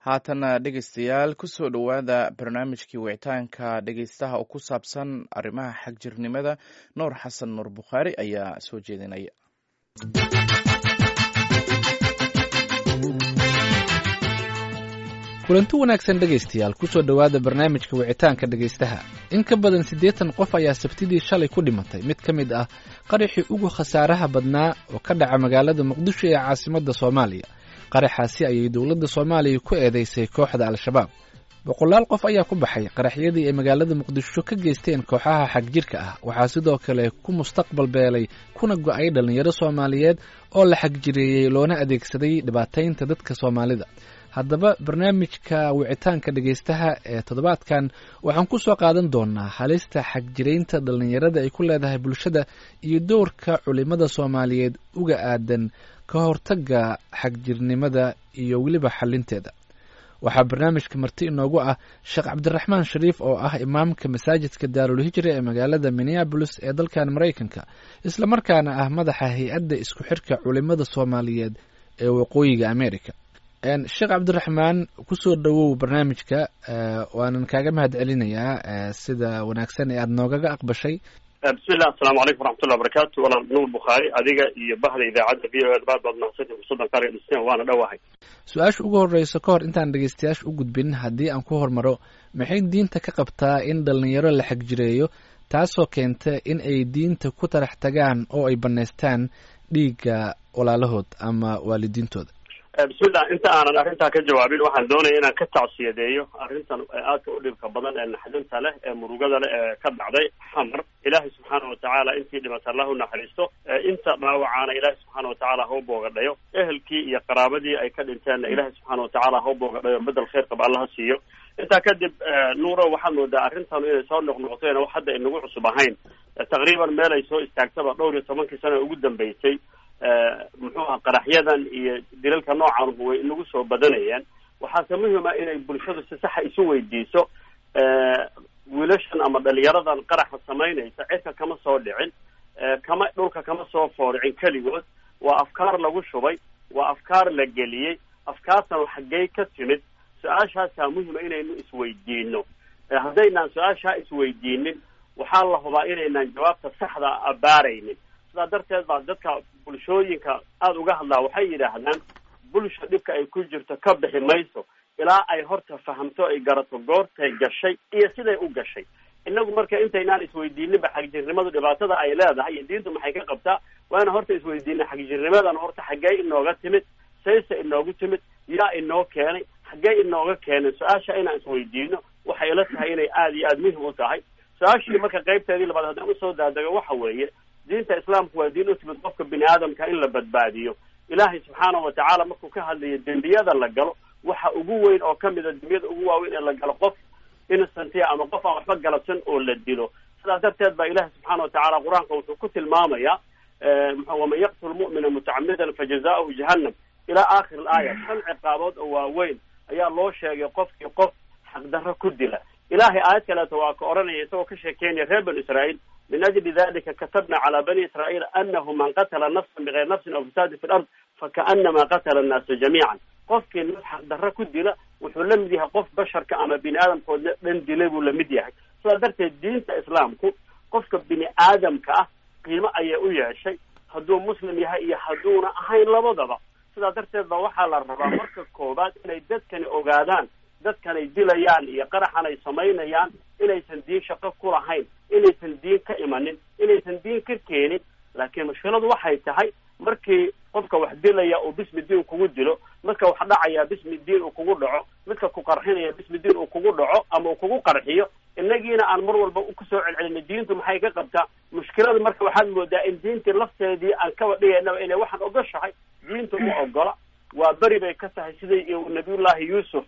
haatana dhegeystayaal kusoo dhowaada barnaamijkii wicitaanka dhegeystaha oo ku saabsan arrimaha xagjirnimada nuur xasan nuur bukhaari ayaa soo jeedinaya kulanti wanaagsan dhegaystayaal kusoo dhowaada barnaamijka wicitaanka dhegaystaha in ka badan siddeetan qof ayaa sabtidii shalay ku dhimatay mid ka mid ah qaraxii ugu khasaaraha badnaa oo ka dhaca magaalada muqdisho ee caasimadda soomaaliya qaraxaasi ayay dowladda soomaaliya ku eedeysay kooxda al-shabaab boqolaal qof ayaa ku baxay qaraxyadii ay magaalada muqdisho ka geysteen kooxaha xagjirka ah waxaa sidoo kale ku mustaqbal beelay kuna go-ay dhallinyaro soomaaliyeed oo la xagjireeyey loona adeegsaday dhibaataynta dadka soomaalida haddaba barnaamijka wicitaanka dhegaystaha ee toddobaadkan waxaan ku soo qaadan doonaa halista xagjiraynta dhallinyarada ay ku leedahay bulshada iyo dowrka culimada soomaaliyeed uga aadan ka hortagga xagjirnimada iyo weliba xalinteeda waxaa barnaamijka marti inoogu ah sheekh cabdiraxmaan shariif oo ah imaamka masaajidka daarul hijra ee magaalada minneabolis ee dalkan maraykanka islamarkaana ah madaxa hay-adda isku xirka culimada soomaaliyeed ee waqooyiga america sheekh cabdiraxmaan kusoo dhowow barnaamijka waanan kaaga mahad celinayaa sida wanaagsan ee aada noogaga aqbashay bismillah assalaamu calaykum waraxmatullah wabarakatu walaal nuur bukhaari adiga iyo bahda idaacadda v o ed baad baad mahadsantii fursaddan qaaliga dhisteen waana dhowahay su-aasha ugu horreysa ka hor intaan dhegeystayaasha u gudbin haddii aan ku hormaro maxay diinta ka qabtaa in dhallinyaro la xagjireeyo taasoo keenta in ay diinta ku tarax tagaan oo ay bannaystaan dhiigga walaalahood ama waalidiintooda bismillah inta aanan arrintaa ka jawaabin waxaan doonaya inaan ka tacsiyadeeyo arrintan aadka u dhibka badan ee naxdinta leh ee murugada leh ee ka dhacday xamar ilaahay subxaana watacaala intii dhimata allah u naxariisto inta dhaawacaana ilaahay subxaana watacaala ha u boogadhayo ehelkii iyo qaraabadii ay ka dhinteenna ilaahay subxaana watacaala ha u boogadhayo bedel khayr qaba allaha siiyo intaa kadib nuuro waxaad moodaa arrintanu inay soo noqnoqoteen wax hadda inagu cusub ahayn taqriiban meel ay soo istaagtaba dhowr iyo tobankii sano ugu dambeysay muxuu aha qaraxyadan iyo dilalka noocan way inagu soo badanayaan waxaase muhima inay bulshadu si saxa isu weydiiso wiilashan ama dhalinyaradan qaraxa samaynaysa cirka kama soo dhicin kama dhulka kama soo fooricin keligood waa afkaar lagu shubay waa afkaar la geliyey afkaartan xaggey ka timid su-aashaasaa muhima inaynu isweydiino haddaynaan su-aashaa isweydiinin waxaa la hubaa inaynaan jawaabta saxda abaaraynin sidaa darteed baa dadka bulshooyinka aada uga hadlaa waxay yidhaahdaan bulsha dhibka ay ku jirto ka bixi mayso ilaa ay horta fahamto ay garato goortay gashay iyo siday u gashay inagu marka intaynaan isweydiininba xagjirnimadu dhibaatada ay leedahay iyo diintu maxay ka qabtaa waana horta isweydiina xagjirnimadan horta xaggee inooga timid sayse inoogu timid yaa inoo keenay xaggee inooga keenay su-aasha inaan isweydiino waxay ila tahay inay aada iyo aada muhim u tahay su-aashii marka qaybteedii labaad haddaan usoo daadego waxa weeye diinta islaamku waa diin u timid qofka bini aadamka in la badbaadiyo ilaahay subxaana wa tacaala markuu ka hadlayo dembiyada la galo waxa ugu weyn oo kamid a dembiyada ugu waaweyn ee la galo qof innocentia ama qof aan waxba galabsan oo la dilo sidaas darteed baa ilahi subxaana watacaala qur-aanka wuxuu ku tilmaamayaa waman yaqtul mu'mina mutacamidan fajazauhu jahannam ilaa aakhir alaaya shan ciqaabood oo waaweyn ayaa loo sheegay qofkii qof xaqdarro ku dila ilahay aayad kaleeto waa ka odhanaya isagoo ka sheekeynaya reer banu israa'iil min ajli dalika katabna calaa bani israa'iil anahu man qatala nafsan bigayri nafsin aw fasaadin fi lard fakaanama qatala annaasa jamiican qofkii naf xaqdarro ku dila wuxuu la mid yahay qof basharka ama bini aadamkoodna dhan dilay buu lamid yahay sidaa darteed diinta islaamku qofka bini aadamka ah qiimo ayay u yeeshay hadduu muslim yahay iyo hadduuna ahayn labadaba sidaa darteed ba waxaa la rabaa marka koowaad inay dadkani ogaadaan dadkanay dilayaan iyo qaraxan ay samaynayaan inaysan diin shaqo ku lahayn inaysan diin ka imanin inaysan diin ka keenin laakiin mushkiladu waxay tahay markii qofka wax dilaya uu bismi diin kugu dilo midka wax dhacaya bismi diin uu kugu dhaco midka ku qarxinaya bismi diin uu kugu dhaco ama uu kugu qarxiyo inagiina aan mar walba kusoo celcelina diintu maxay ka qabtaa mushkilada marka waxaad moodaa in diintii lafteedii aan kaba dhigaynaba inay waxaan ogoshahay diintu ma ogola waa beri bay ka tahay sidai nabiyullahi yuusuf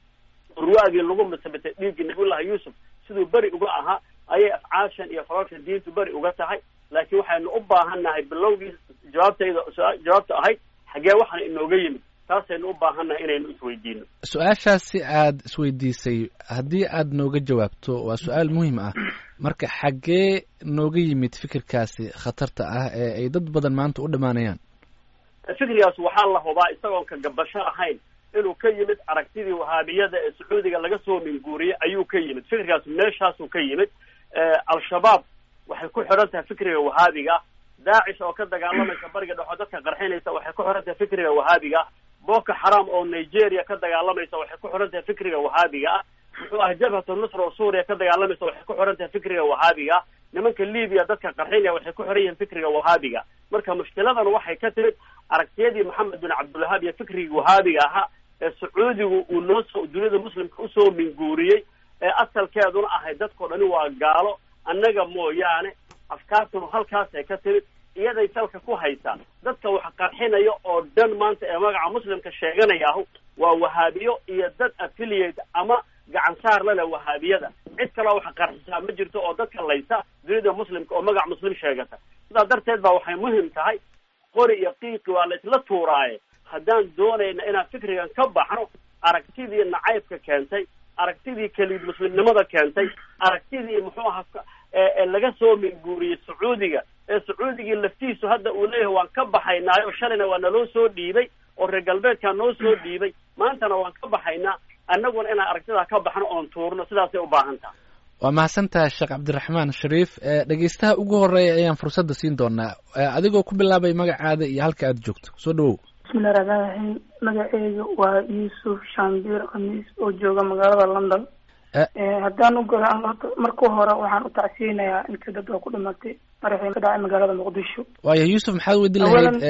urwaagii lagu masabitay dhiiggii nabiyullahi yuusuf siduu beri uga ahaa ayay afcaashan iyo falalkan diintu beri uga tahay laakiin waxaynu u baahannahay bilowgii jawaabtayda jawaabta ahayd xaggee waxaan inooga yimid taasaynu u baahannahay inaynu isweydiino su-aashaasi aada isweydiisay haddii aada nooga jawaabto waa su-aal muhiim ah marka xaggee nooga yimid fikirkaasi khatarta ah ee ay dad badan maanta u dhammaanayaan fikrigaas waxaa la hubaa isagoon ka gabasho ahayn inuu ka yimid aragtidii wahaabiyada ee sacuudiga laga soo minguuriyey ayuu ka yimid fikrigaas meeshaasuu ka yimid al-shabaab waxay ku xidhan tahay fikriga wahaabiga daacish oo ka dagaalamaysa bariga dhexoo dadka qarxinaysa waxay ku xidhan tahay fikriga wahaabiga boko xaram oo nigeria ka dagaalamaysa waxay ku xidhan tahay fikriga wahaabiga ah muxuu ah jabhatu nusra oo suuriya ka dagaalamaysa waxay ku xidhan tahay fikriga wahaabiga nimanka libiya dadka qarxinaya waxay ku xiran yihiin fikriga wahaabiga marka mushkiladan waxay ka timid aragtiyadii maxamed bin cabdilwahaab iyo fikrigii wahaabiga ahaa ee sacuudigu uu noo soo dunida muslimka usoo minguuriyey ee asalkeeduna ahay dadkao dhani waa gaalo annaga mooyaane afkaartunu halkaasay ka timid iyaday salka ku haysaa dadka wax qarxinaya oo dhan maanta ee magaca muslimka sheeganayaahu waa wahaabiyo iyo dad affiliate ama gacan saar lale wahaabiyada cid kaloo wax qarxisaa ma jirto oo dadka laysa dunida muslimka oo magac muslim sheegata sidaa darteed ba waxay muhim tahay qori iyo qiiqi waa la isla tuuraaye haddaan doonayna inaan fikrigan ka baxno aragtidii nacaybka keentay aragtidii kelid muslimnimada keentay aragtidii muxuu ahaa ee laga soo minguuriyey sacuudiga ee sacuudigii laftiisu hadda uu leeyahay waan ka baxaynaayo shalayna waa naloo soo dhiibay oo reer galbeedkaa noo soo dhiibay maantana waan ka baxaynaa annaguna inaan aragtidaa ka baxno oon tuurno sidaasay u baahan taha waa mahadsantaha sheekh cabdiraxmaan shariif dhegeystaha ugu horeeya ayaan fursadda siin doonaa adigoo ku bilaabay magacaada iyo halka aada joogto soo dhawow bismillahi raxmaan raxiim magaceyga waa yuusuf shambiir khamiis oo jooga magaalada london haddaan u galo horta marka hore waxaan u tacsiyeynayaa inta dad oo ku dhimatay maraxii ka dhacay magaalada muqdisho waaya yuusuf maxaad weydin lahayd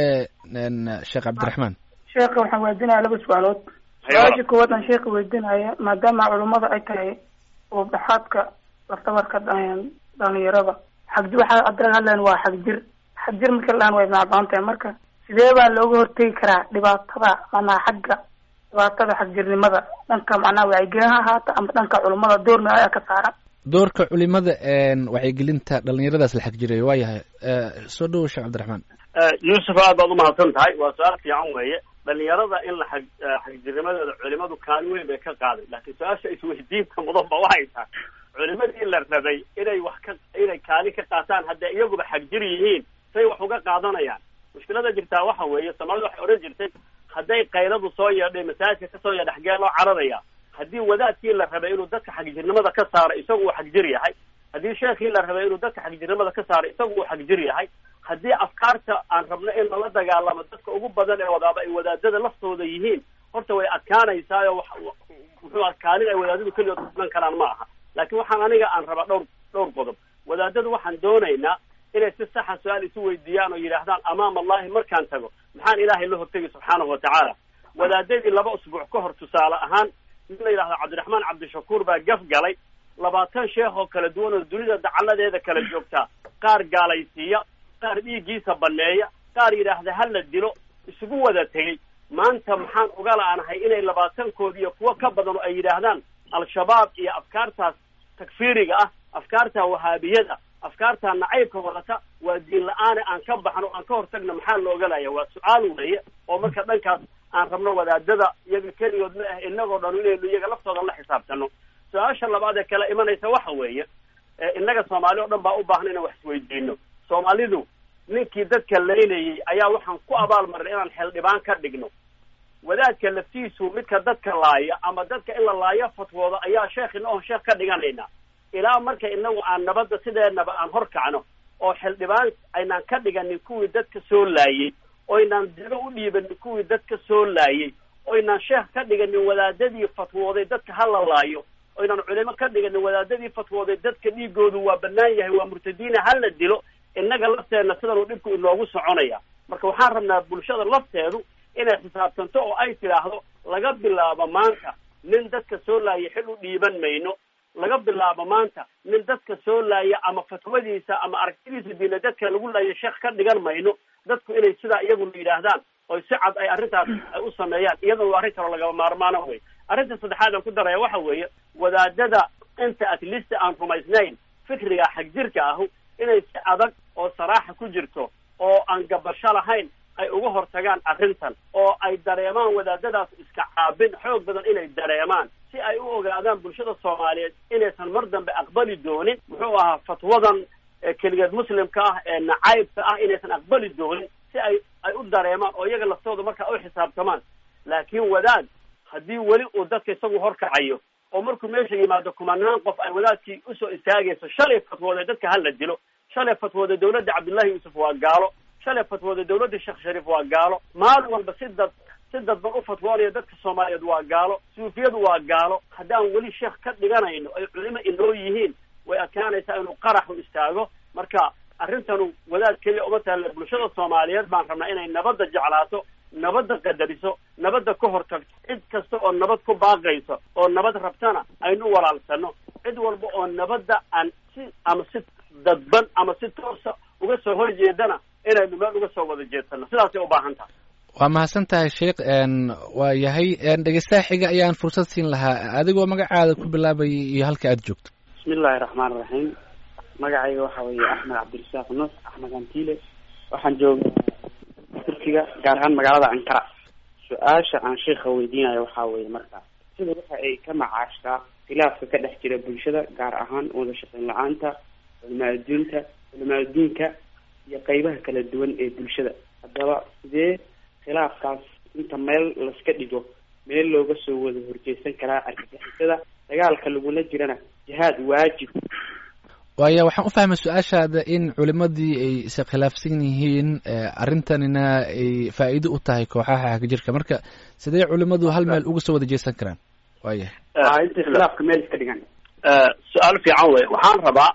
sheekh cabdiraxmaan sheekha waxaan weydinaya laba su-aalood su-aasha koowaad aan sheekha weydinaya maadaama culummada ay tahay oo dhaxaadka laftabarka dhalinyarada xagji waxaa adra hadlayan waa xagjir xagjir marka la dhahan way macbaan tahay marka sidee baa looga hortegi karaa dhibaatada manaa xagga dhibaatada xagjirnimada dhanka macnaha wacyigelin ha ahaata ama dhanka culummada doorna ayaa ka saaran doorka culimada wacyigelinta dhalinyaradaas la xagjiray waa yahay soo dhawow sheekh cabdiraxmaan yuusuf aad baad umahadsan tahay waa su-aal fiican weeye dhalinyarada in la xag xagjirnimadooda culimadu kaalin weyn bay ka qaaday laakiin su-aasha isweydiinta mudan ba waxay tahay culimadii la rabay inay wax ka inay kaalin ka qaataan hadday iyaguba xagjir yihiin say wax uga qaadanayaan mushkilada jirtaa waxa weeye soomaalida waxay odhan jirtay hadday kayladu soo yeedhay masaajidka kasoo yeedha xagee loo cararaya haddii wadaadkii la rabay inuu dadka xagjirnimada ka saaro isagu uu xagjir yahay haddii sheekii la rabay inuu dadka xagjirnimada ka saaro isagu uu xagjir yahay haddii afkaarta aan rabno in lala dagaalamo dadka ugu badan ee wadaaba ay wadaadada laftooda yihiin horta way adkaanaysaayo wax muxuu ah kaalin ay wadaadadu keligood kulan karaan ma aha laakiin waxaan aniga aan rabaa dhowr dhowr qodob wadaadadu waxaan doonaynaa inay si saxa su-aal isu weydiiyaan oo yidhaahdaan amaam allahi markaan tago maxaan ilaahay la hortegi subxaanahu watacaala wadaadadii laba usbuuc ka hor tusaale ahaan nin la yidhahdo cabdiraxmaan cabdishakuur baa gaf galay labaatan sheekh oo kala duwan oo dunida dacaladeeda kala joogtaa qaar gaalaysiiya qaar dhiiggiisa baneeya qaar yidhaahda ha la dilo isugu wada tegey maanta maxaan uga la-aanahay inay labaatankood iyo kuwo ka badan oo ay yidhaahdaan al-shabaab iyo afkaartaas takfiiriga ah afkaarta wahaabiyada afkaarta nacaybka wadata waa diin la-aane aan ka baxno aan ka hortagno maxaa la ogalaya waa su-aal weeye oo marka dhankaas aan rabno wadaadada iyaga keligood ma ah inagoo dhan inaynu iyaga laftooda la xisaabtano su-aasha labaad ee kala imanaysa waxa weeye innaga soomaali oo dhan baa u baahan inaan wax isweydiino soomaalidu ninkii dadka laynayay ayaa waxaan ku abaalmarin inaan xeeldhibaan ka dhigno wadaadka laftiisu midka dadka laaya ama dadka in la laayo fatwooda ayaa sheekhina oon sheekh ka dhiganaynaa ilaa marka inagu aan nabadda sideenaba aan hor kacno oo xildhibaan aynaan ka dhiganin kuwii dadka soo laayey oynaan digo u dhiibanin kuwii dadka soo laayey oynaan sheekh ka dhiganin wadaadadii fatwooday dadka ha la laayo oynaan culimo ka dhiganin wadaadadii fatwooday dadka dhiigoodu waa banaan yahay waa murtadiina ha la dilo innaga lafteenna sidanuu dhibku inoogu soconaya marka waxaan rabnaa bulshada lafteedu inay xisaabtanto oo ay tidhaahdo laga bilaabo maanta nin dadka soo laaya xil u dhiiban mayno laga bilaabo maanta nin dadka soo laaya ama fatwadiisa ama aragtidiisa diina dadka lagu laaya sheekh ka dhigan mayno dadku inay sidaa iyaguna yidhaahdaan oo si cad ay arrintaas ay u sameeyaan iyadana waa arrin kaloo lagaba maarmaano wey arrinta saddexaad aan ku daraya waxa weeye wadaadada inta at least aan rumaysnayn fikriga xagjirka ahu inay si adag oo saraaxa ku jirto oo aan gabasho lahayn ay uga hortagaan arrintan oo ay dareemaan wadaadadaas iska caabin xoog badan inay dareemaan si ay u ogaadaan bulshada soomaaliyeed inaysan mar dambe aqbali doonin muxuu ahaa fatwadan keligeed muslimka ah ee nacaybka ah inaysan aqbali doonin si ay ay u dareemaan oo iyaga laftooda markaa u xisaabtamaan laakiin wadaad haddii weli uu dadka isagu horkacayo oo markuu meesha yimaado kumanaan qof ay wadaadkii usoo istaagayso shalay fatwooday dadka hala dilo shalay fatwooda dawladda cabdullahi yuusuf waa gaalo shalay fatwooda dawladda sheekh shariif waa gaalo maalin walba si dad si dadban u fatwoonaya dadka soomaaliyeed waa gaalo suufiyadu waa gaalo haddaan weli sheekh ka dhiganayno ay culimo inoo yihiin way adkaanaysaa inuu qaraxu istaago marka arrintanu wadaad keliya uma taalla bulshada soomaaliyeed baan rabnaa inay nabadda jeclaato nabadda qadariso nabadda ka hortagto cid kasta oo nabad ku baaqayso oo nabad rabtana aynu walaalsano cid walba oo nabadda aan si ama si dadban ama si toosa uga soo horjeedana inaynu meel uga soo wada jeedsano sidaasay u baahan tahay waa mahadsan tahay sheikh waa yahay dhegeystaha xiga ayaan fursad siin lahaa adigoo magacaada ku bilaabayay iyo halka aada joogto bismi illaahi raxmaan iraxiim magacayga waxa weeye axmed cabdirasaaq nuux axmed antile waxaan joogaa turkiga gaar ahaan magaalada ankara su-aasha aan sheikha weydiinayo waxaa weeye marka sida waxa ay ka macaashtaa khilaafka ka dhex jira bulshada gaar ahaan wada shaqeyn la-aanta culimaa adduunta culimaa adduunka iyo qeybaha kala duwan ee bulshada haddaba sidee khilaafkaas inta meel laska dhigo meel looga soo wada horjeesan karaa argagixisada dagaalka lagula jirana jihaad waajib waaya waxaan u fahmay su-aashaada in culimadii ay is khilaafsan yihiin arrintanina ay faa'iido u tahay kooxaha xagjirka marka sidee culimadu hal meel uga soo wada jeesan karaan waaya intay khilaafka meel iska dhigan su-aal fiican wey waxaan rabaa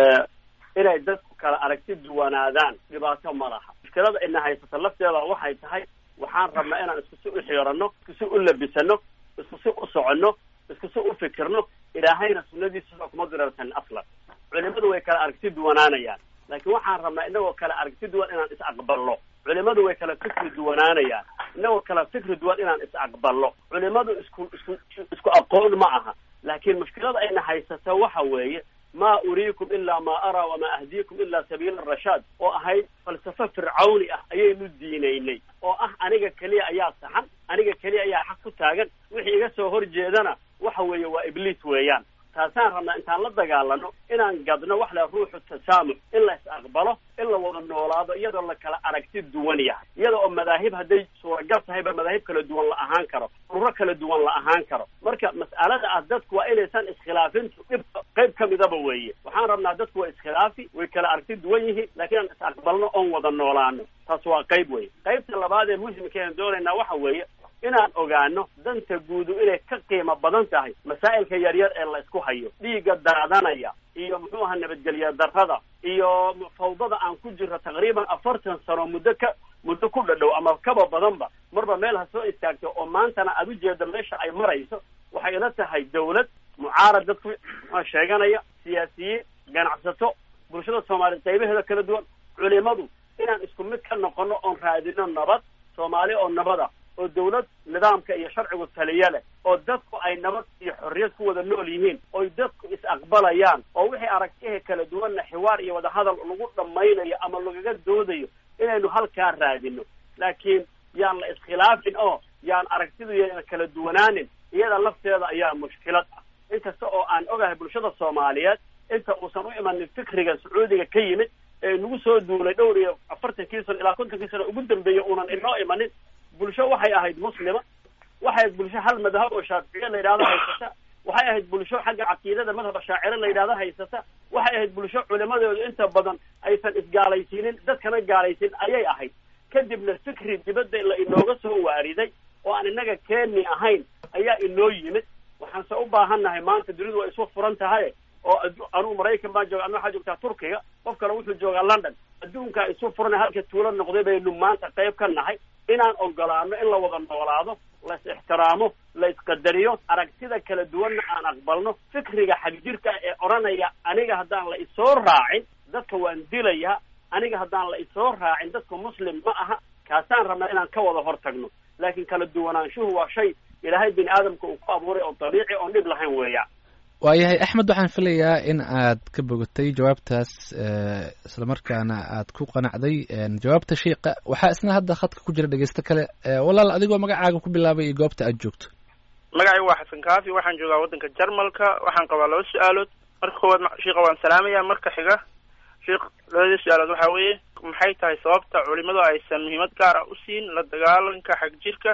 inay dadku kala aragti duwanaadaan dhibaato ma laha mushkilada ina haysata lafteeda waxay tahay waxaan rabnaa inaan isku si u xiirano isku si u labisano isku si u soconno isku si u fikirno ilaahayna sunadiisa kuma dirarsan aslan culimadu way kala aragti duwanaanayaan laakiin waxaan rabnaa inagoo kala aragti duwan inaan is aqbalno culimadu way kala fikri duwanaanayaan inagoo kala fikri duwan inaan is aqbalno culimadu isku isku isku aqoon ma aha laakiin mushkilada ayna haysata waxa weeye ma uriikum ilaa ma araa wamaa ahdiikum ilaa sabiila rashaad oo ahayd falsafo fircawni ah ayaynu diinaynay oo ah aniga keliya ayaa saxan aniga keliya ayaa xaq ku taagan wixii iga soo horjeedana waxa weeye waa ibliis weeyaan taasaan rabnaa intaan la dagaalano inaan gadno wax la ruuxu tasaamux in la is aqbalo in la wada noolaado iyadoo la kala aragti duwan yahay iyada oo madaahib hadday suuragal tahayba madaahib kala duwan la ahaan karo ururo kala duwan la ahaan karo marka mas'alada ah dadku waa inaysan iskhilaafintu dhibka qayb ka midaba weeye waxaan rabnaa dadku waa iskhilaafi way kala aragti duwan yihiin laakiin aan is aqbalno oon wada noolaano taas waa qayb weeye qaybta labaad ee muhimkeena doonaynaa waxa weeye inaan ogaano danta guudu inay ka qiimo badan tahay masaa'ilka yaryar ee la isku hayo dhiigga daadanaya iyo muxuu ahaa nabadgelya darrada iyo fawdada aan ku jirro taqriiban afartan sano muddo ka muddo ku dhadhow ama kaba badanba marba meel ha soo istaagto oo maantana aada ujeedo meesha ay marayso waxay ila tahay dawlad mucaarad dadku muxua sheeganaya siyaasiyiin ganacsato bulshada soomaaliyeed qaybaheeda kala duwan culimadu inaan isku mid ka noqono oon raadino nabad soomaali oo nabada oo dawlad nidaamka iyo sharcigu taliya leh oo dadku ay nabad iyo xorriyad ku wada nool yihiin oy dadku is-aqbalayaan oo wixii aragtiha kala duwanna xiwaar iyo wadahadal lagu dhammaynayo ama lagaga doodayo inaynu halkaa raadino laakiin yaan la iskhilaafin oo yaan aragtidu yana kala duwanaanin iyada lafteeda ayaa mushkilad ah inkasta oo aan ogahay bulshada soomaaliyeed inta uusan u imanin fikriga sacuudiga ka yimid ee nagu soo duulay dhowr iyo afartankii sano ilaa kontonkii sano ugu dambeeya uunan inoo imanin bulsho waxay ahayd muslima waxay ahayd bulsho hal madhab oo shaaficiye la yidhahdo haysata waxay ahayd bulsho xagga caqiidada madhaba shaacire la yidhahdo haysata waxay ahayd bulsho culimadoodu inta badan aysan isgaalaysiinin dadkana gaalaysiin ayay ahayd kadibna fikri dibadda la inooga soo waariday oo aan innaga keeni ahayn ayaa inoo yimid waxaanse u baahannahay maanta dunidu waa isu furan tahay oo anugu maraykan baan jooga adna waxaa joogtaa turkiga qof kale wuxuu joogaa london adduunkaa isu furan halka tuulo noqday baynu maanta qayb ka nahay inaan ogolaano in la wada noolaado la is ixtiraamo la isqadariyo aragtida kala duwanna aan aqbalno fikriga xagjirka ee odhanaya aniga haddaan la isoo raacin dadka waan dilayaa aniga haddaan la isoo raacin dadka muslim ma aha kaasaan rabnaa inaan ka wada hor tagno laakiin kala duwanaanshuhu waa shay ilaahay bini aadamka uu ku abuuray oo dabiici oon dhib lahayn weeyaan waayahay axmed waxaan filayaa in aad ka bogatay jawaabtaas islamarkaana aad ku qanacday jawaabta sheika waxaa isna hadda khadka ku jira dhegeysto kale walaal adigoo magacaaga ku bilaabay iyo goobta aad joogto magacaygu waa xasan kaafi waxaan joogaa waddanka jarmalka waxaan qabaa laba su-aalood marka koowaad sheika waan salaamaya marka xiga sheikh labadii su-aalood waxaa weeye maxay tahay sababta culimadu aysan muhiimad gaar ah u siin la dagaalanka xagjirka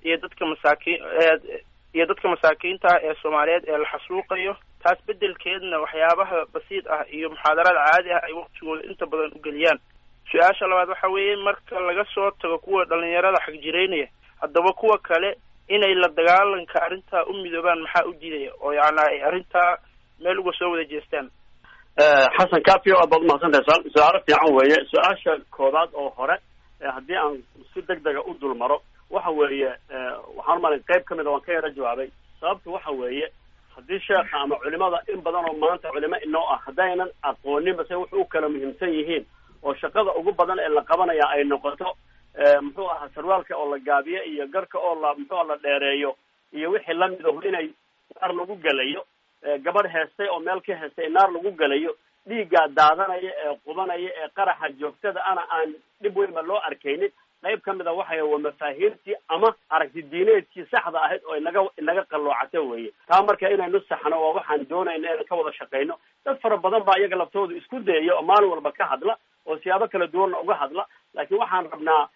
iyo dadka masaakiin iyo dadka masaakiinta ah ee soomaaliyeed ee la xasuuqayo taas beddelkeedna waxyaabaha basiid ah iyo muxaadarada caadi ah ay waqtigooda inta badan u geliyaan su-aasha labaad waxa weeye marka laga soo tago kuwa dhalinyarada xagjiraynaya haddaba kuwa kale inay la dagaalanka arrintaa u midoobaan maxaa u diidaya oo yacni ay arrintaa meel uga soo wada jeestaan xasan kafio aad baad umahadsantahay su- su-aalo fiican weeye su-aasha koobaad oo hore haddii aan si deg dega u dul maro waxa weeye waxaan umalay qayb kamid a waan ka yaro jawaabay sababtu waxa weeye haddii sheekha ama culimada in badan oo maanta culimo inoo ah haddaynan aqoonin base wuxu u kala muhiimsan yihiin oo shaqada ugu badan ee la qabanaya ay noqoto muxuu ahaa sarwaalka oo la gaabiyo iyo garka oo la muxuu la dheereeyo iyo wixii lamid ahu inay naar lagu gelayo gabadh heestay oo meel ka heestay naar lagu gelayo dhiiggaa daadanaya ee qubanaya ee qaraxa joogtada ana aan dhib weynba loo arkaynin qayb ka mid a waxay waa mafaahiimtii ama aragti diineedkii saxda ahayd oo inaga inaga qalloocata weeye taa marka inaynu saxno waa waxaan doonayna inaan ka wada shaqayno dad fara badan baa iyaga laftooda isku dayaya oo maalin walba ka hadla oo siyaabo kala duwanna uga hadla laakiin waxaan rabnaa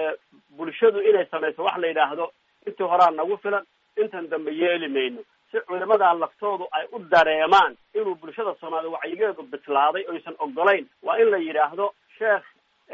bulshadu inay samayso wax la yidhaahdo intii horaa nagu filan intan dambe yeeli mayno si culimadaa laftoodu ay u dareemaan inuu bulshada soomaaliyed wacyigeedu bislaaday oysan ogolayn waa in la yidhaahdo sheekh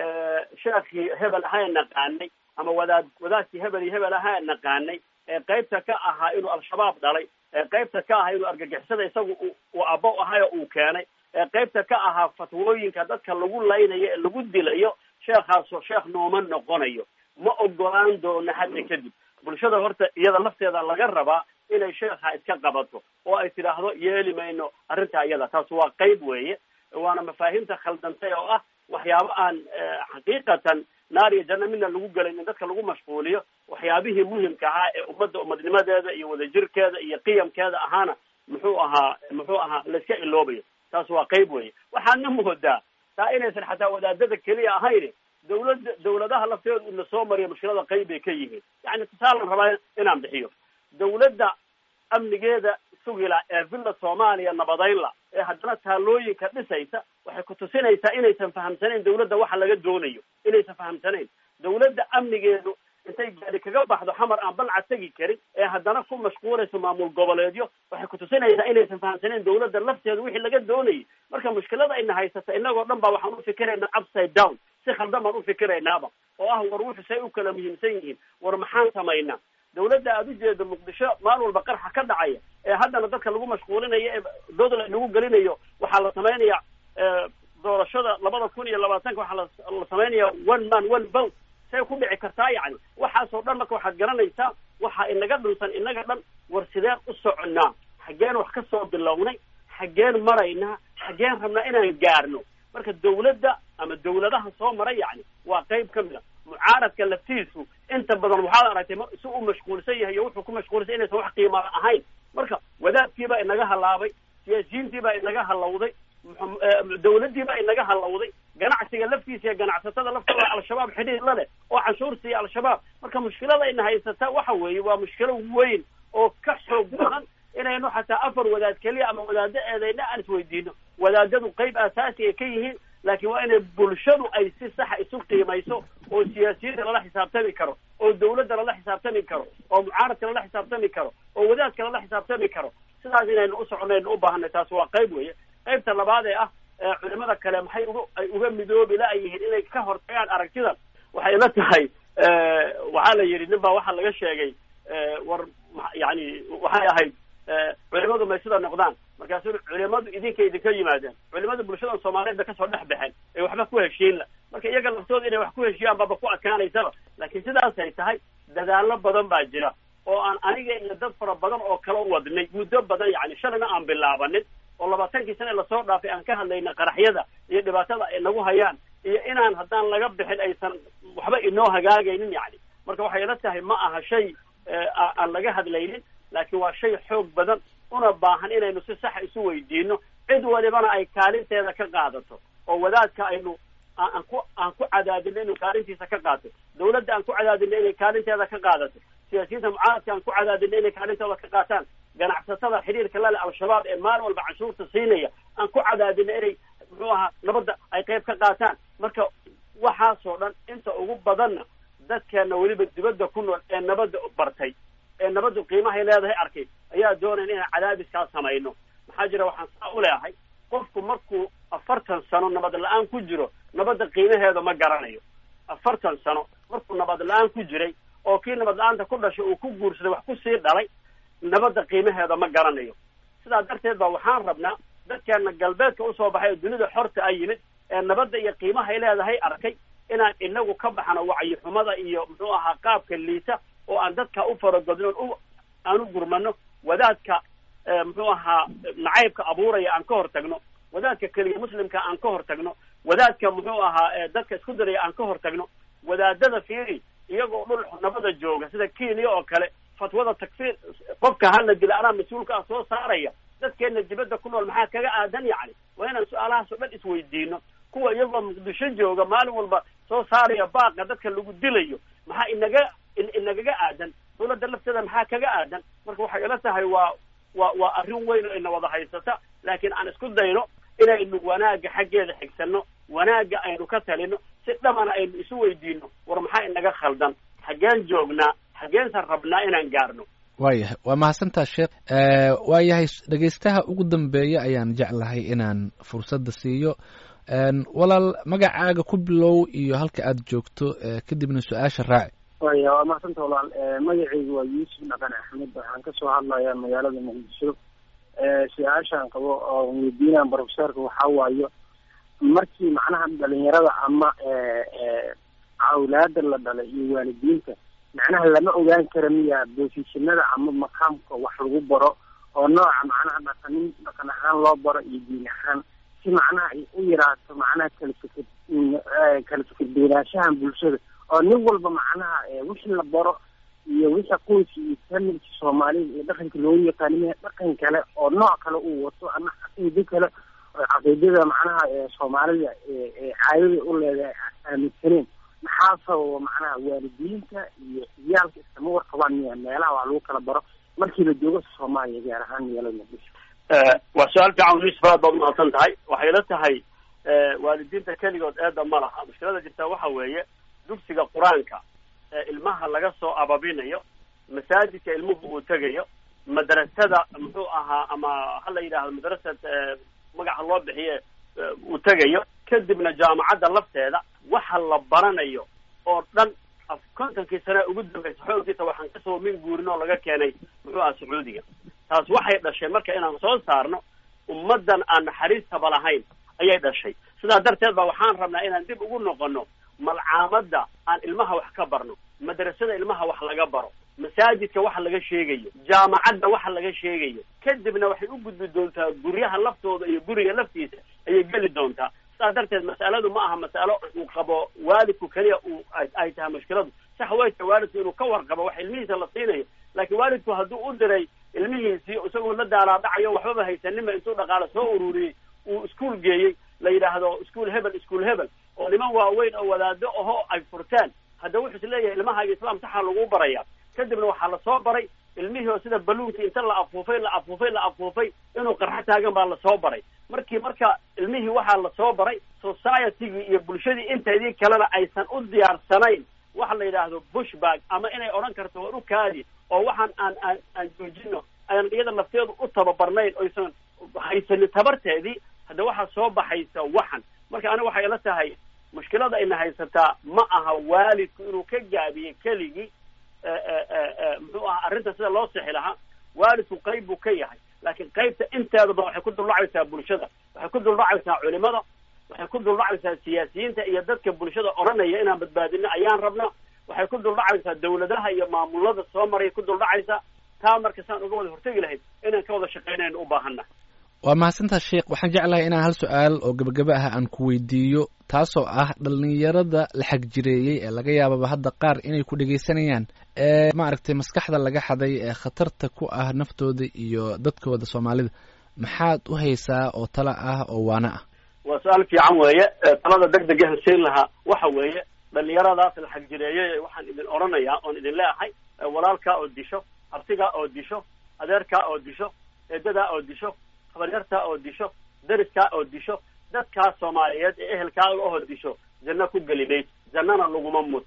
sheekhii hebel ahaa naqaanay ama wadaad wadaadkii hebel iyo hebel ahaa naqaanay ee qaybta ka ahaa inuu al-shabaab dhalay ee qaybta ka ahaa inuu argagixisada isagu uu abo ahayo uu keenay ee qaybta ka ahaa fatwooyinka dadka lagu laynayo ee lagu dilayo sheekhaasoo sheekh nooma noqonayo ma ogolaan doono hadda kadib bulshada horta iyada lafteeda laga rabaa inay sheekha iska qabato oo ay tidhaahdo yeeli mayno arrintaa iyada taas waa qayb weeye waana mafaahiimta khaldantay oo ah waxyaabo aan xaqiiqatan naar iyo janno midna lagu gelayn in dadka lagu mashquuliyo waxyaabihii muhimka ahaa ee ummadda umadnimadeeda iyo wadajirkeeda iyo qiyamkeeda ahaana muxuu ahaa muxuu ahaa laiska iloobayo taas waa qayb weeye waxaadna moodaa taa inaysan xataa wadaadada keliya ahayn dawladda dawladaha lafteedu ina soo mariya mushkilada qayb bay ka yihiin yani tusaalan rabaa inaan bixiyo dawladda amnigeeda sugila ee villa soomaaliya nabadaynla ee haddana taalooyinka dhisaysa waxay ku tusinaysaa inaysan fahamsanayn dawladda waxa laga doonayo inaysan fahamsanayn dawladda amnigeedu intay gaadi kaga baxdo xamar aan balca tegi karin ee haddana ku mashquulayso maamul goboleedyo waxay ku tusinaysaa inaysan fahamsanayn dawladda lafteedu wixii laga doonayay marka mushkilada ayna haysata inagoo dhan ba waxaan ufikiraynaa upside down si khaldan baan ufikiraynaaba oo ah war wuxu say u kala muhiimsan yihiin war maxaan samaynaa dawladda aada ujeedo muqdisho maalin walba qarxa ka dhacaya ee haddana dadka lagu mashquulinayo ee dooda lagu gelinayo waxaa la samaynaya doorashada labada kun iyo labaatanka waxaa la samaynaya one man one vote say ku dhici kartaa yacni waxaasoo dhan marka waxaad garanaysaa waxaa inaga dhunsan inaga dhan war sideen u soconnaa xaggeen wax ka soo bilownay xaggeen maraynaa xaggeen rabnaa inaan gaarno marka dawladda ama dawladaha soo maray yacni waa qayb ka mid a mucaaradka laftiisu inta badan waxaad aragtay si uu mashquulsan yahay iyo wuxuu ku mashquulsan inaysan wax qiima ahayn marka wadaadkiibaa inaga halaabay siyaasiyiintiibaa inaga halawday dawladdiibaa inaga halawday ganacsiga laftiisa iyo ganacsatada laftooda al-shabaab xidhiir la leh oo canshuur siiya al-shabaab marka mushkilada ina haysata waxa weeye waa mushkilo weyn oo ka xoog badan inaynu xataa afar wadaad keliya ama wadaado eedayna aan isweydiino wadaadadu qayb asaasi ay ka yihiin laakiin waa inay bulshadu ay si saxa isu qiimayso oo siyaasiyadda lala xisaabtami karo oo dawladda lala xisaabtami karo oo mucaaradka lala xisaabtami karo oo wadaadka lala xisaabtami karo sidaas inaynu u soconaynu u baahanay taas waa qayb weeye qaybta labaad ee ah culimada kale maxay uga ay uga midoobi la-yihiin inay ka hortagaan aragtidan waxay la tahay waxaa la yidhi nin baa waxaa laga sheegay war yani waxay ahayd culimadu may sida noqdaan markaasu culimadu idinka idinka yimaadeen culimada bulshada soomaaliyeed ba kasoo dhex baxeen ee waxba ku heshiinla marka iyaga laftooda inay wax ku heshiiyaan baaba ku adkaanaysaba laakiin sidaasay tahay dadaalo badan baa jira oo aan aniga iyo dad fara badan oo kala wadnay muddo badan yani shalayna aan bilaabanin oo labaatankii sane lasoo dhaafay aan ka hadlayna qaraxyada iyo dhibaatada ay nagu hayaan iyo inaan haddaan laga bixin aysan waxba inoo hagaagaynin yani marka waxay ila tahay ma aha shay aan laga hadlaynin laakiin waa shay xoog badan una baahan inaynu si saxa isu weydiino cid walibana ay kaalinteeda ka qaadato oo wadaadka aynu aan ku aan ku cadaadino inuu kaalintiisa ka qaato dawladda aan ku cadaadino inay kaalinteeda ka qaadato siyaasiyiinta mucaaradka aan ku cadaadino inay kaalintooda ka qaataan ganacsatada xidhiirka lale al-shabaab ee maalin walba canshuurta siinaya aan ku cadaadino inay muxuu ahaa nabadda ay qayb ka qaataan marka waxaasoo dhan inta ugu badanna dadkeena weliba dibadda ku nool ee nabadda bartay ee nabaddu qiimahay leedahay arkay ayaa doonayna inaan cadaadiskaa samayno maxaa jira waxaan saa u leeyahay qofku markuu afartan sano nabad la-aan ku jiro nabadda qiimaheeda ma garanayo afartan sano markuu nabad la-aan ku jiray oo kii nabad la-aanta ku dhashay uu ku guursaday wax kusii dhalay nabadda qiimaheeda ma garanayo sidaa darteed ba waxaan rabnaa dadkeena galbeedka usoo baxay oo dunida xorta a yimid ee nabadda iyo qiimahay leedahay arkay inaan inagu ka baxno wacyixumada iyo muxuu ahaa qaabka liita oo aan dadka u faragodno u aan u gurmano wadaadka muxuu ahaa nacaybka abuuraya aan ka hor tagno wadaadka keliya muslimka aan ka hor tagno wadaadka muxuu ahaa dadka isku daraya aan ka hor tagno wadaadada fiiri iyagoo dhul nabada jooga sida kenya oo kale fatwada takfiir qofka hala dila anaa mas-uulka ah soo saaraya dadkeena dibadda ku nool maxaa kaga aadan yacni waa inaan su-aalahaas oo dhan isweydiino kuwa iyagoo muqdisho jooga maalin walba soo saaraya baaqa dadka lagu dilayo maxaa inaga inagaga aadan dawladda lafteeda maxaa kaga aadan marka waxay ila tahay waa waa waa arrin weyn oo ina wada haysata laakiin aan isku dayno inaynu wanaagga xaggeeda xigsano wanaagga aynu ka talino si dhamana aynu isu weydiino war maxaa inaga khaldan xaggeen joognaa xaggeensan rabnaa inaan gaarno waayahay waa mahadsantaa sheekh waayahay dhegeystaha ugu dambeeya ayaan jeclahay inaan fursadda siiyo walaal magacaaga ku bilow iyo halka aada joogto kadibna su-aasha raaci waya waa mahadsanta walaal magacaygu waa yuusuf dhaqan axmed waxaan kasoo hadlayaa magaalada muqdisho su-aashaan qabo oo weydiinaan profesorka waxaa waayo markii macnaha dhalinyarada ama awlaada la dhalay iyo waalidiinta macnaha lama ogaan kara miya boosishinada ama maqaamka wax lagu baro oo nooca macnaha dhaqanin dhaqan ahaan loo baro iyo diin ahaan si macnaha ay u yaraato macnaha kala fikir kala fikir beynaanshahan bulshada oo nin walba macnaha wixii la baro iyo wixii qoyska iyo familka soomaalida iyo dhaqanka loogu yaqaanimaya dhaqan kale oo nooc kale uu wato ama caqiido kale oo caqiidada macnaha soomaalida caadada u leedahay aaminsaneen maxaa sababa macnaha waalidiinta iyo ciyaalka iskama warqabaan miya meelaha wax lagu kala baro markii la joogo soomaaliya gaar ahaan magaalada muqdisho waa su-aal fiican luis baad baad umahadsan tahay waxay la tahay waalidiinta keligood eeda ma laha mushkilada jirta waxa weeye dugsiga qur-aanka ee ilmaha laga soo ababinayo masaajidka ilmuhu uu tegayo madrasada muxuu ahaa ama hala yidhaahdo madrasad magaca loo bixiye uu tegayo kadibna jaamacadda lafteeda waxa la baranayo oo dhan af kontonkii sane ugu dambaysa xooggiisa waxaan kasoo min guurin oo laga keenay muxuu aha sacuudiga taas waxay dhashay marka inaan soo saarno ummaddan aan naxariistaba lahayn ayay dhashay sidaa darteed ba waxaan rabnaa inaan dib ugu noqono malcaamadda aan ilmaha wax ka barno madrasada ilmaha wax laga baro masaajidka waxa laga sheegayo jaamacadda waxa laga sheegayo kadibna waxay u gudbi doontaa guryaha laftooda iyo guriga laftiisa ayay geli doontaa sidaa darteed mas'aladu ma aha mas'alo uu qabo waalidku keliya uu ay tahay mushkiladu sax way tahay waalidku inuu ka warqabo wax ilmihiisa la siinayo laakiin waalidku hadduu u diray ilmihiisii isagoo la daalaadhacayo waxbaba haysanima intuu dhaqaale soo ururiyey uu iskuol geeyey la yidhaahdo iskuol hebel iskuol hebel oo niman waaweyn oo wadaado ahoo ay furteen hadda wuxuu is leeyahay ilmahaaga islaam saxaa lagu baraya kadibna waxaa lasoo baray ilmihii oo sida baluunki inta la afuufay la afuufay la afuufay inuu qarxo taagan baa lasoo baray markii marka ilmihii waxaa lasoo baray societygii iyo bulshadii inteedii kalena aysan u diyaarsanayn waxa la yidhaahdo bushbag ama inay odhan karto war u kaadi oo waxaan aan aan aan joojino ayaan iyada lafteedu u tababarnayn oysan haysanin tabarteedii hadda waxaa soo baxaysa waxan marka aniga waxay ila tahay mushkilada ayna haysataa ma aha waalidku inuu ka gaabiyey keligii muxuu aha arrinta sida loo sixi lahaa waalidku qayb buu ka yahay laakiin qaybta inteedaba waxay ku duldhacaysaa bulshada waxay ku duldhacaysaa culimada waxay ku duldhacaysaa siyaasiyiinta iyo dadka bulshada odhanaya inaan badbaadino ayaan rabna waxay ku duldhacaysaa dawladaha iyo maamulada soo maray ku duldhacaysaa taa marka saan uga wada hortegi lahayd inaan ka wada shaqaynayno u baahana waa mahadsantaa sheekh waxaan jeclahay inaan hal su-aal oo gebagaba ah aan ku weydiiyo taasoo ah dhalinyarada la xagjireeyey ee laga yaababa hadda qaar inay ku dhegeysanayaan ee maaragtay maskaxda laga xaday ee khatarta ku ah naftooda iyo dadkooda soomaalida maxaad u haysaa oo tala ah oo waana ah waa su-aal fiican weeye talada deg dega hasiin lahaa waxa weeye dhalinyaradaas la xagjireeyey waxaan idin odhanayaa oon idin leeahay walaalkaa oo disho abtigaa oo disho adeerkaa oo disho eedadaa oo disho habaryartaa oo disho dariskaa oo disho dadkaa soomaaliyeed ee ehelkaaga oo disho janno ku geli mayd jannana laguma muto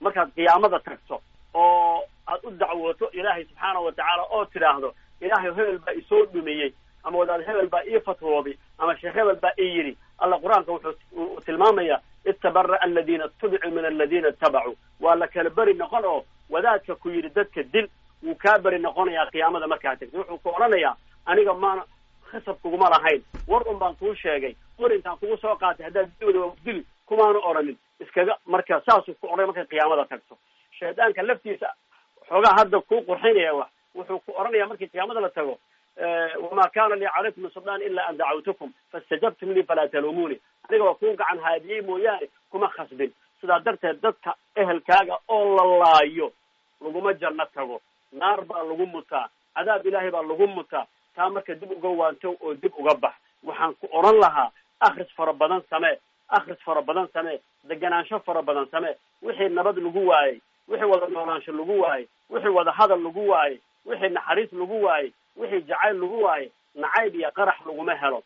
markaad qiyaamada tagto oo aad u dacwooto ilaahay subxaana wa tacaala oo tidhaahdo ilaahay hebel baa isoo dhumiyey ama wadaad hebel baa ii fatwooday ama sheekh hebel baa ii yidhi alla qur-aanka wuxuu tilmaamayaa itabara'a aladiina ittabicuu min aladiina ittabacuu waa la kala beri noqon oo wadaadka ku yidhi dadka dil wuu kaa beri noqonayaa qiyaamada markaa tagto wuxuu ku odhanayaa aniga maana khasab kuguma lahayn war un baan kuu sheegay war intaan kugu soo qaatay haddaad dili waa dili kumaanu odhanin iskaga marka saasuu ku odhay markay qiyaamada tagto shaydaanka laftiisa xoogaa hadda kuu qurxinaya wax wuxuu ku odhanaya markii qiyaamada la tago wama kana lii calaykum min sultaan ila an dacawtukum faistajabtum lii falaa taluumuuni aniga waa kuu gacan haadiyey mooyaane kuma khasbin sidaa darteed dadka ehelkaaga oo la laayo laguma janno tago naar baa lagu mutaa cadaab ilaahay baa lagu mutaa taa marka dib uga waanto oo dib uga bax waxaan ku odhan lahaa akris fara badan samee akris fara badan samee deganaansho fara badan samee wixii nabad lagu waayey wixii wada noolaansho lagu waayey wixii wada hadal lagu waayey wixii naxariis lagu waayey wixii jacayl lagu waayey nacayb iyo qarax laguma helo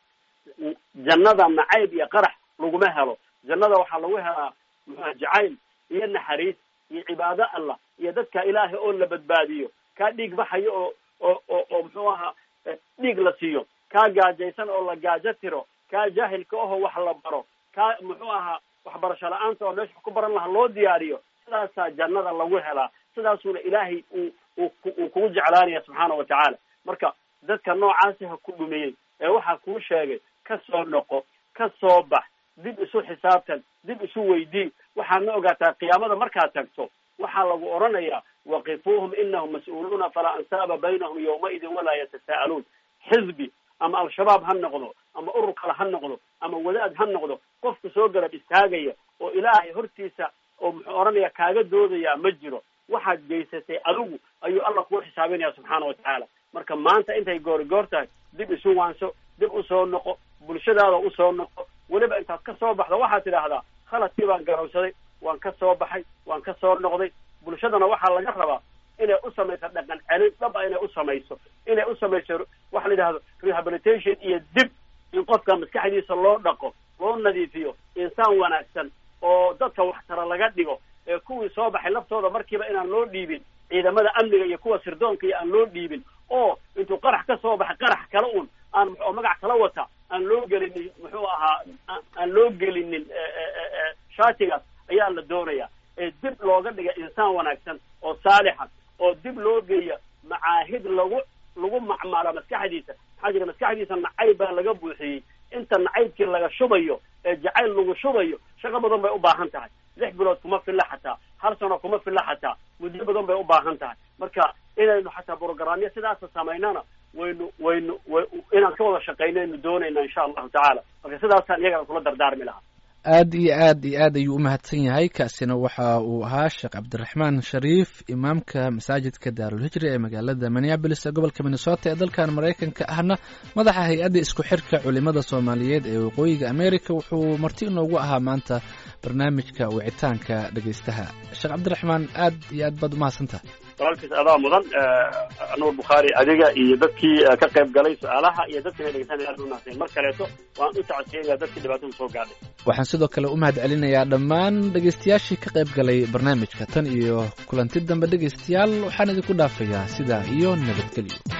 jannada nacayb iyo qarax laguma helo jannada waxaa lagu helaa muxua jacayl iyo naxariis iyo cibaado allah iyo dadka ilaahay oo la badbaadiyo kaa dhiig baxayo oo oo oo oo muxuu ahaa dhiig la siiyo kaa gaajaysan oo la gaajo tiro kaa jaahilka ahoo wax la baro kaa muxuu ahaa waxbarasho la-aanta oo meesha ku baran laha loo diyaariyo sidaasaa jannada lagu helaa sidaasuuna ilaahay uu uu uu kugu jeclaanaya subxaana wa tacaala marka dadka noocaasi ha ku dhumiyey ee waxaa kuu sheegay ka soo noqo ka soo bax dib isu xisaabtan dib isu weydii waxaadna ogaataa qiyaamada markaad tagto waxaa lagu odhanayaa waqifuuhum inahum mas-uuluuna falaa ansaaba baynahum yawmaidin walaa yatasaa'aluun xisbi ama al-shabaab ha noqdo ama urur kale ha noqdo ama wadaad ha noqdo qofka soo garab istaagaya oo ilaahay hortiisa oo muxuu odhanaya kaaga doodayaa ma jiro waxaad geysatay adigu ayuu allah kuu xisaabinaya subxaana wa tacaala marka maanta intay goori goor tahay dib isu waanso dib usoo noqo bulshadaada usoo noqo weliba intaad ka soo baxdo waxaad tidhaahdaa khaladkii baan garowsaday waan ka soo baxay waan ka soo noqday bulshadana waxaa laga rabaa inay u samayso dhaqan celin dhab a inay u samayso inay u samayso waxa la yidhahdo rehabilitation iyo dib in qofka maskaxdiisa loo dhaqo loo nadiifiyo insaan wanaagsan oo dadka waxtara laga dhigo ee kuwii soo baxay laftooda markiiba inaan loo dhiibin ciidamada amniga iyo kuwa sirdoonka iyo aan loo dhiibin oo intuu qarax ka soo baxay qarax kale un aan oo magac kala wata aan loo gelinin muxuu ahaa aan loo gelinin shaatigaas ayaa la doonaya ee dib looga dhiga insaan wanaagsan oo saalixa oo dib loo geeya macaahid lagu lagu macmaalo maskaxdiisa maxaa jira maskaxdiisa nacayb baa laga buuxiyey inta nacaybkii laga shubayo ee jacayl lagu shubayo shaqo badan bay u baahan tahay lix bilood kuma filla xataa hal sano kuma filla xataa muddo badan bay u baahan tahay marka inaynu xataa brogramyo sidaasa samaynana waynu waynu inaan ka wada shaqayno aynu doonayna insha allahu tacaala marka sidaasaan iyagana kula dardaarmi lahaa aad iyo aad iyo aad ayuu u mahadsan yahay kaasina waxa uu ahaa sheekh cabdiraxmaan shariif imaamka masaajidka daarulhijri ee magaalada minneabolis ee gobolka minnesota ee dalkan maraykanka ahna madaxa hay-adda isku xirka culimada soomaaliyeed ee waqooyiga america wuxuu marti inoogu ahaa maanta barnaamijka wicitaanka dhegeystaha sheekh cabdiraxmaan aad iyo aad baad umahadsantaha walaalkiis adaa mudan nuur bukhaari adiga iyo dadkii ka qayb galay su-aalaha iyo dadkina dhegeysanaya aad unahasayn mar kaleeto waan u tacsiyeynaya dadkii dhibaatada soo gaadhay waxaan sidoo kale u mahad celinayaa dhammaan dhegaystayaashii ka qayb galay barnaamijka tan iyo kulanti dambe dhegaystayaal waxaan idinku dhaafayaa sidaa iyo nabadgelyo